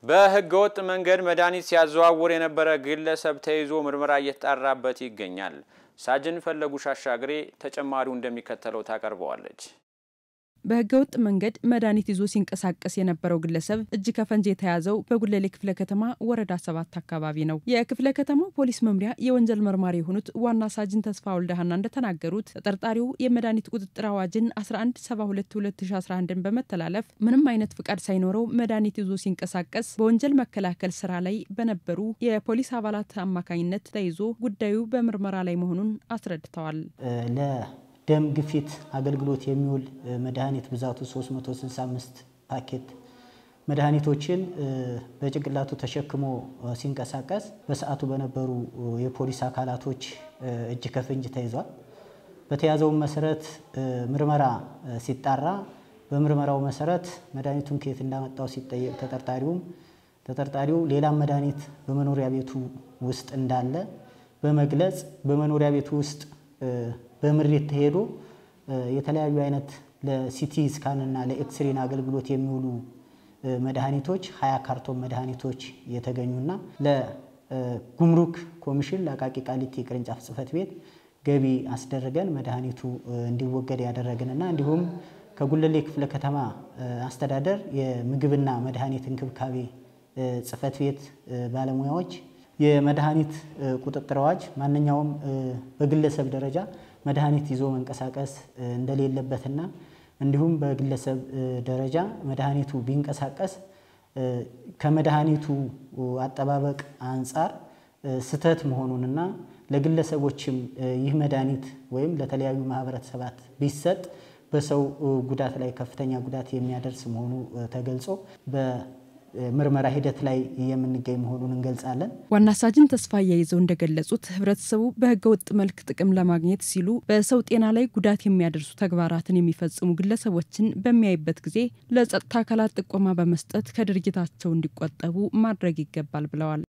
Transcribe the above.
በህገ ወጥ መንገድ መድኃኒት ሲያዘዋውር የነበረ ግለሰብ ተይዞ ምርመራ እየተጣራበት ይገኛል። ሳጅን ፈለጉ ሻሻግሬ ተጨማሪው እንደሚከተለው ታቀርበዋለች። በህገ ወጥ መንገድ መድኃኒት ይዞ ሲንቀሳቀስ የነበረው ግለሰብ እጅ ከፈንጅ የተያዘው በጉለሌ ክፍለ ከተማ ወረዳ ሰባት አካባቢ ነው። የክፍለ ከተማው ፖሊስ መምሪያ የወንጀል መርማሪ የሆኑት ዋና ሳጅን ተስፋ ወልደሃና እንደተናገሩት ተጠርጣሪው የመድኃኒት ቁጥጥር አዋጅን 1172/2011ን በመተላለፍ ምንም አይነት ፍቃድ ሳይኖረው መድኃኒት ይዞ ሲንቀሳቀስ በወንጀል መከላከል ስራ ላይ በነበሩ የፖሊስ አባላት አማካኝነት ተይዞ ጉዳዩ በምርመራ ላይ መሆኑን አስረድተዋል። ደም ግፊት አገልግሎት የሚውል መድኃኒት ብዛቱ 365 ፓኬት መድኃኒቶችን በጭንቅላቱ ተሸክሞ ሲንቀሳቀስ በሰዓቱ በነበሩ የፖሊስ አካላቶች እጅ ከፍንጅ ተይዟል። በተያዘው መሰረት ምርመራ ሲጣራ በምርመራው መሰረት መድኃኒቱን ከየት እንዳመጣው ሲጠየቅ ተጠርጣሪውም ተጠርጣሪው ሌላም መድኃኒት በመኖሪያ ቤቱ ውስጥ እንዳለ በመግለጽ በመኖሪያ ቤቱ ውስጥ በምሬት ተሄዶ የተለያዩ አይነት ለሲቲ ስካንና ለኤክስሬን አገልግሎት የሚውሉ መድኃኒቶች ሀያ ካርቶን መድኃኒቶች የተገኙና ለጉምሩክ ኮሚሽን ለአቃቂ ቃሊቲ ቅርንጫፍ ጽሕፈት ቤት ገቢ አስደርገን መድኃኒቱ እንዲወገድ ያደረግንና እንዲሁም ከጉለሌ ክፍለ ከተማ አስተዳደር የምግብና መድኃኒት እንክብካቤ ጽሕፈት ቤት ባለሙያዎች የመድኃኒት ቁጥጥር አዋጅ ማንኛውም በግለሰብ ደረጃ መድኃኒት ይዞ መንቀሳቀስ እንደሌለበትና እንዲሁም በግለሰብ ደረጃ መድኃኒቱ ቢንቀሳቀስ ከመድኃኒቱ አጠባበቅ አንጻር ስህተት መሆኑንና ለግለሰቦችም ይህ መድኃኒት ወይም ለተለያዩ ማህበረሰባት ቢሰጥ በሰው ጉዳት ላይ ከፍተኛ ጉዳት የሚያደርስ መሆኑ ተገልጾ ምርመራ ሂደት ላይ የምንገኝ መሆኑን እንገልጻለን። ዋና ሳጅን ተስፋ አያይዘው እንደገለጹት ህብረተሰቡ በህገ ወጥ መልክ ጥቅም ለማግኘት ሲሉ በሰው ጤና ላይ ጉዳት የሚያደርሱ ተግባራትን የሚፈጽሙ ግለሰቦችን በሚያይበት ጊዜ ለጸጥታ አካላት ጥቆማ በመስጠት ከድርጊታቸው እንዲቆጠቡ ማድረግ ይገባል ብለዋል።